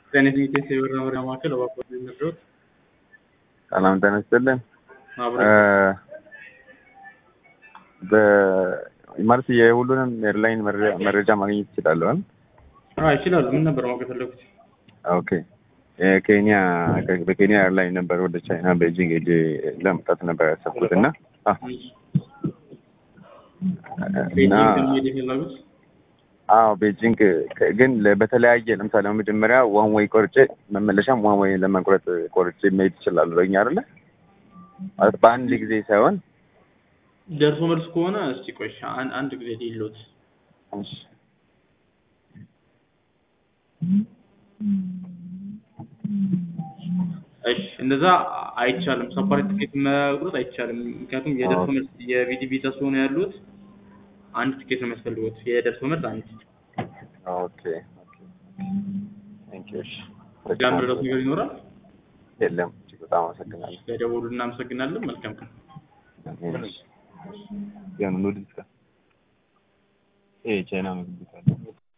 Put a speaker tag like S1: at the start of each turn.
S1: ጤና የበራ መረጃ ማዕከል እባክዎት የሚመድረውት
S2: ሰላም ጤና ይስጥልን።
S1: አብረ
S2: ማለት የሁሉንም ኤርላይን መረጃ ማግኘት ይችላለሁ?
S1: ይችላሉ። ምን ነበር ማወቅ የፈለጉት?
S2: ኦኬ የኬንያ በኬንያ ኤርላይን ነበር ወደ ቻይና ቤጂንግ ሄጄ ለመምጣት ነበር ያሰብኩት እና እና
S1: ሄድ የፈለጉት
S2: አዎ ቤጂንግ ግን በተለያየ ለምሳሌ መጀመሪያ ዋን ወይ ቆርጬ መመለሻም ዋን ወይ ለመቁረጥ ቆርጬ መሄድ ይችላሉ በኛ አይደለ ማለት በአንድ ጊዜ ሳይሆን
S1: ደርሶ መልስ ከሆነ እስቲ ቆይ አን- አንድ ጊዜ ሊሎት
S2: እሺ
S1: እሺ እንደዛ አይቻልም። ሰፓሬት ትኬት መቁረጥ አይቻልም። ምክንያቱም የደርሶ መልስ የቪዲ ቪዛ ስለሆነ ያሉት አንድ ትኬት ነው የሚያስፈልጉት። የደርሶ መልስ አንድ
S2: ኦኬ ኦኬ ቴንክ ዩ እሺ
S1: ያምረዳት ነገር ይኖራል።
S2: የለም እጅግ በጣም አመሰግናለሁ
S1: ለደወሉ እናመሰግናለን። መልካም ቀን።
S2: ያን ኑድልስ ይሄ ቻይና ምግብ ቤት አለ